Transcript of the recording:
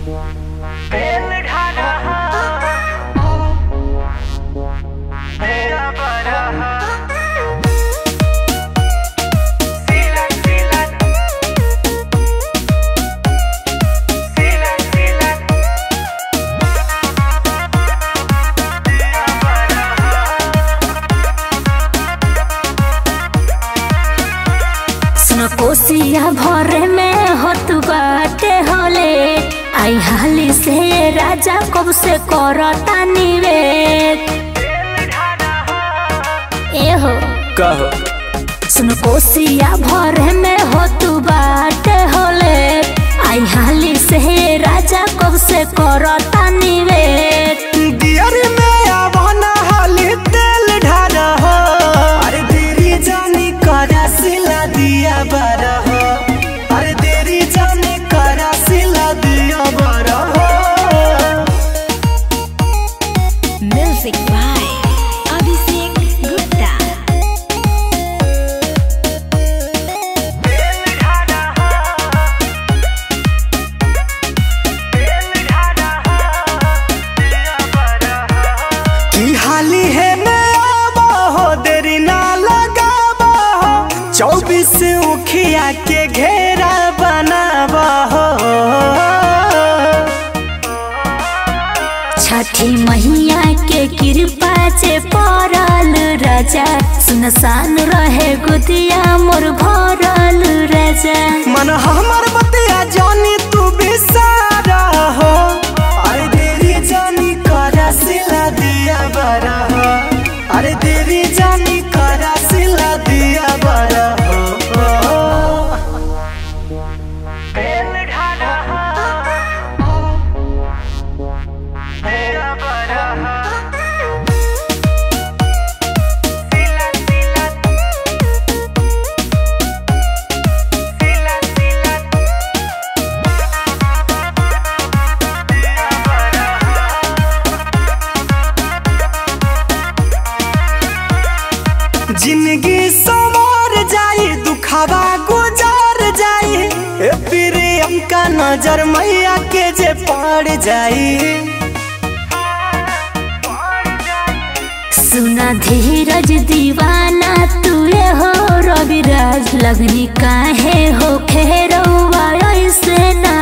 सुन कोसिया भरे में होत बाटे होले आई हाली से राजा कब से करता निवेद ए हो कहो सुन कोसिया भरे में होत बाटे होले आई हाली से राजा कब से करता निवेद दियर में आवना हाली तेल ढारा हो अरे देरी जानी करा सिला दिया बारा हो अरे देरी जानी करा सिला दिया बारा हो म्यूजिक बाय अभिषेक गुप्ता की हाली है मैं आवा हो देरी ना लगावा हो चौबीस उखिया के घेरा बनावा हो छठी मैया के कृपा से पड़ल राजा सुनसान रहे गुदिया मोर भरल राजा मन हमर बतिया जानी तू बिसारा हो अरे देरी जानी करा सिला दिया बरा हो अरे देरी जानी करा सिला दिया बरा हो जिंदगी संवर जाई दुखावा गुजार जाई ए प्रेम का नजर मैया के जे पड़ जाई सुना धीरज दीवाना तुए हो रविराज लगनी काहे हो खेरौआ ऐसे ना